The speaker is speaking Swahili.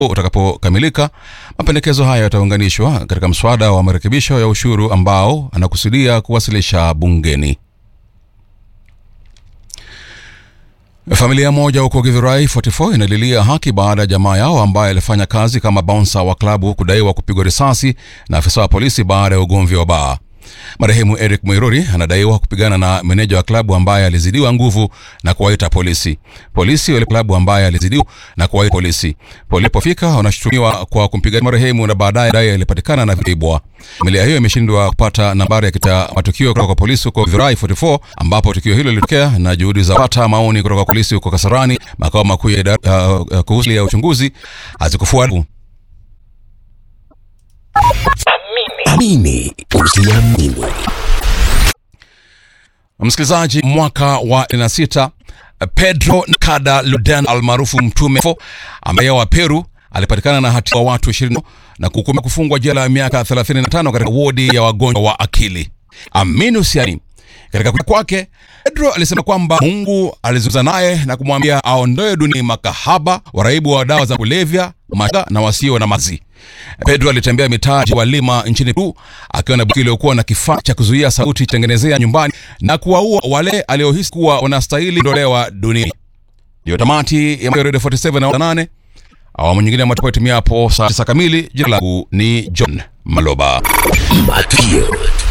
utakapokamilika, mapendekezo haya yataunganishwa katika mswada wa marekebisho ya ushuru ambao anakusudia kuwasilisha bungeni. Familia moja huko Githurai 44 inalilia haki baada ya jamaa yao ambaye alifanya kazi kama bouncer wa klabu kudaiwa kupigwa risasi na afisa wa polisi baada ya ugomvi wa baa. Marehemu Eric Mwiruri anadaiwa kupigana na meneja wa klabu ambaye alizidiwa nguvu na kuwaita polisi. Polisi wale klabu ambaye alizidiwa na kuwaita polisi. Polipofika wanashutumiwa kwa kumpiga marehemu na baadaye dai alipatikana na vibwa. Familia hiyo imeshindwa kupata nambari ya kita matukio kutoka kwa polisi huko Githurai 44 ambapo tukio hilo lilitokea na juhudi za kupata maoni kutoka kwa polisi huko Kasarani makao makuu ya idara uh, uh, kuhusu ya uchunguzi hazikufuata. Amini usiamini. Msikilizaji, mwaka wa 96 Pedro Nkada Luden almaarufu Mtume ambaye wa Peru alipatikana na hatia wa watu 20 na kuhukumiwa kufungwa jela ya miaka 35 katika wodi ya wagonjwa wa akili. Amini usiamini, katika kuja kwake Pedro alisema kwamba Mungu alizungumza naye na kumwambia aondoe duniani makahaba, waraibu wa dawa za kulevya, mashoga na wasio na mazi. Pedro alitembea mitaa wa Lima nchini Peru akiwa na bunduki iliyokuwa na kifaa cha kuzuia sauti tengenezea nyumbani na kuwaua wale aliohisi kuwa wanastahili ondolewa duniani. Ndio tamati ya Radio 47 na 8 awamu nyingine ambayo itimia hapo saa 9 kamili. Jina langu ni John Maloba. Matukio